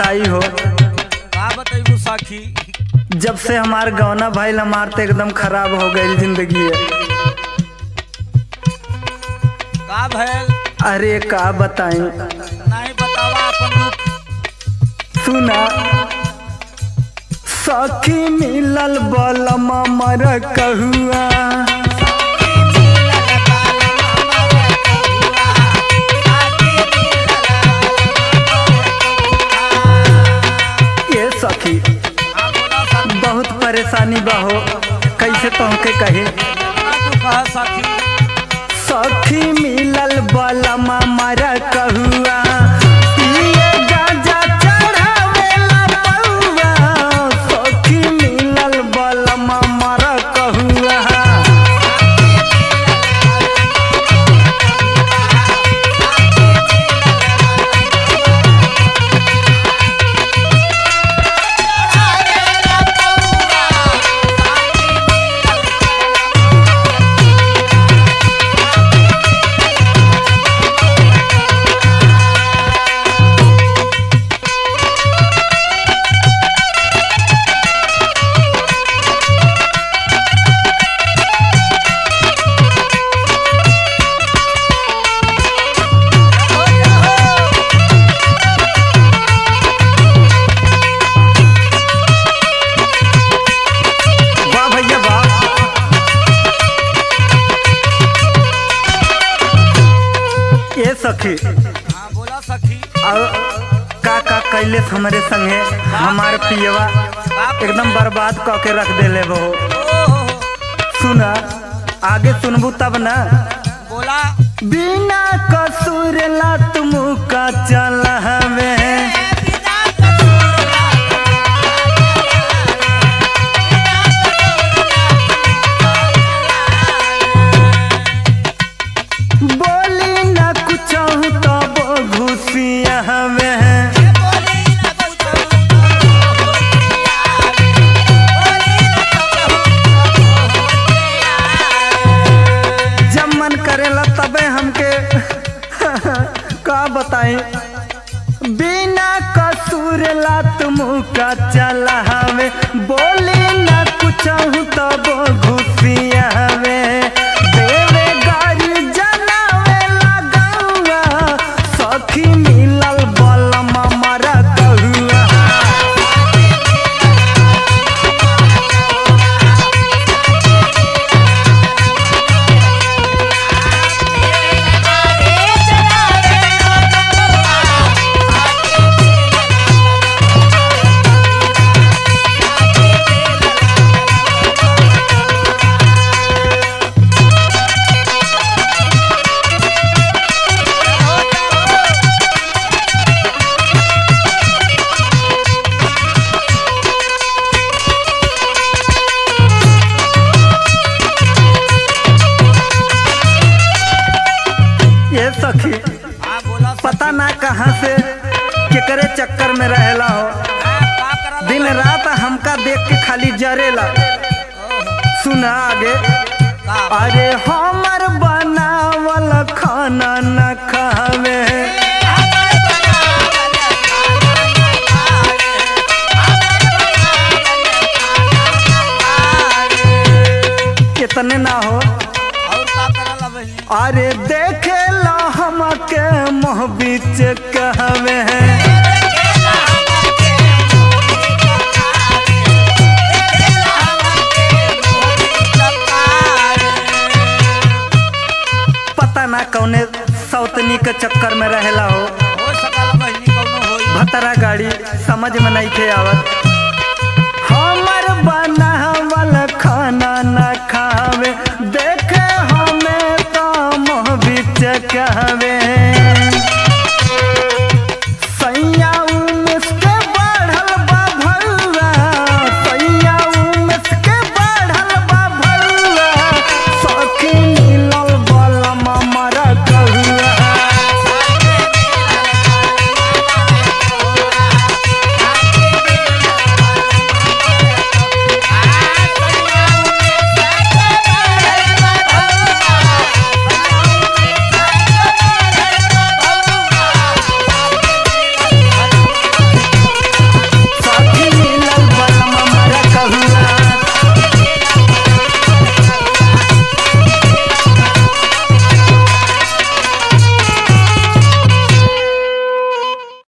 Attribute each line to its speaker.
Speaker 1: बताई हो
Speaker 2: का बतैबू सखी
Speaker 1: जब से हमार गौना भइल हमार तो एकदम खराब हो गई जिंदगी
Speaker 2: का भैल
Speaker 1: अरे का बताई
Speaker 2: नहीं बतावा अपन दुख
Speaker 1: सुना सखी मिलल बलम मर कहुआ ये सखी
Speaker 2: हाँ बोला सखी
Speaker 1: बहुत परेशानी बा हो कैसे तोहके कहे
Speaker 2: का तू कह सखी
Speaker 1: सखी मिलल बलम मर कहुआ पिए गांजा चढ़ावेला बउआ सखी मिलल बलम मर कहुआ वाह भैया वाह ये सखी
Speaker 2: हाँ बोला सखी
Speaker 1: और का का कैले हमारे संगे हमार पियवा एकदम बर्बाद क के रख देले वो
Speaker 2: ओहो
Speaker 1: सुना आगे सुनबू तब ना
Speaker 2: बोला
Speaker 1: बिना कसूर ला तुम का चल हवे बोली ना कुछ तो घुसिया हवे जब मन करेला तबे हमके का बताई बिना कसूर ला तुम का चला हवे बोली ना कुछ तब घुसिया हवे देवे गाड़ी जनावे लगौआ सखी मिलल बलम मरा कहुआ ये सखी
Speaker 2: हाँ बोला सखी
Speaker 1: पता ना कहाँ से केकरे चक्कर में रहेला हो
Speaker 2: हाँ, का करल
Speaker 1: दिन रात हमका देख के खाली जरेला सुना आगे
Speaker 2: का
Speaker 1: अरे हमर बनावल खाना न खावे इतने ना हो
Speaker 2: और का करल बहिनी
Speaker 1: अरे देखे ला हमके मोह बीच कहवे पता ना कौने सौतनी के चक्कर में रहेला हो
Speaker 2: हो सकल बहिनी कौनो होई
Speaker 1: भतरा गाड़ी समझ में नहीं थे आवत